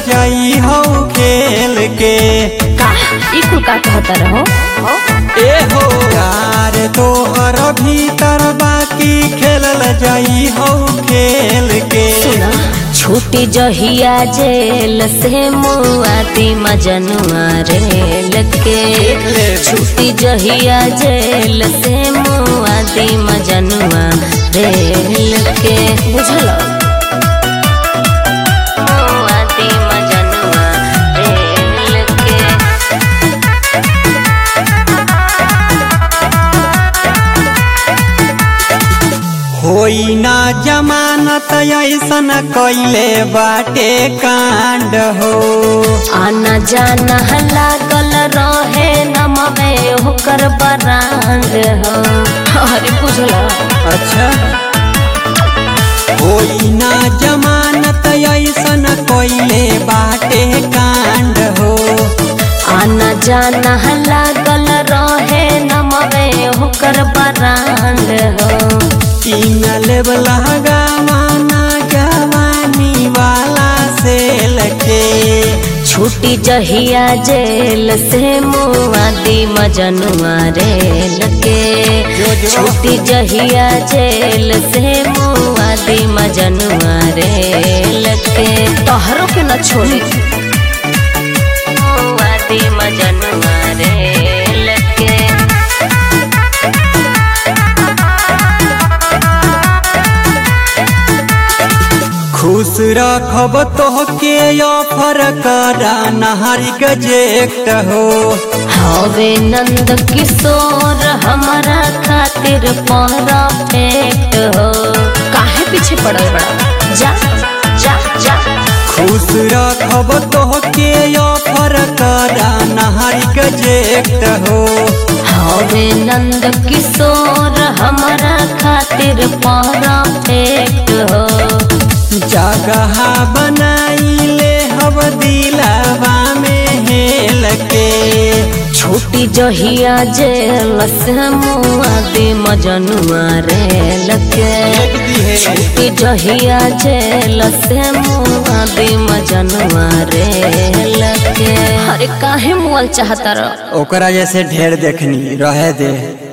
जाई हो खेल के का ई कुल का कहता रहो ए हो यार तोहर भीतर बाकी खेलल जाई हो खेल के सुना छूटी जहिया जेल से मुआती मजनुआ रेल के छूटी जहिया जेल से मुआती मजनुआ रेल के बुझल मुआती मजनुआ रेल के होई ना जमानत ऐसन कैले बाटे कांड हो आना जाना लागल रहे नमवे होकर बरांड हो अरे बुझला अच्छा होई ना जमानत ऐसन कैले बाटे कांड हो आना जाना लागल रहे नमवे होकर बरांड हो तीन लेवल गवाना जवानी वाला से लगे छूटी जहिया जेल से मुआदी मजनुआ रेल के जो जो। छूटी जहिया जेल से मुआदी मजनुआ रेल के तोहरों के न छोड़ी मुआदी मजनुआ रेल के खुश रखब तोहके ऑफर करा नहारी गजेक्ट हो हवे नंद किशोर हमारा खातिर परफेक्ट हो काहे पीछे पड़ल बड़ा जा जा जा खुश रखब तोहके ऑफर करा नहारी गजेक्ट हो हवे नंद किशोर हमारा खातिर परफेक्ट हो जगह बनाइले हब दिलावा में हेल के छूटी जहिया जेल से मुआदी मजनुआ रेल के छूटी जहिया जेल से मुआदी मजनुआ रेल के अरे काहे मुअल चाहता रह ओकरा जैसे ढेर देखनी रहे दे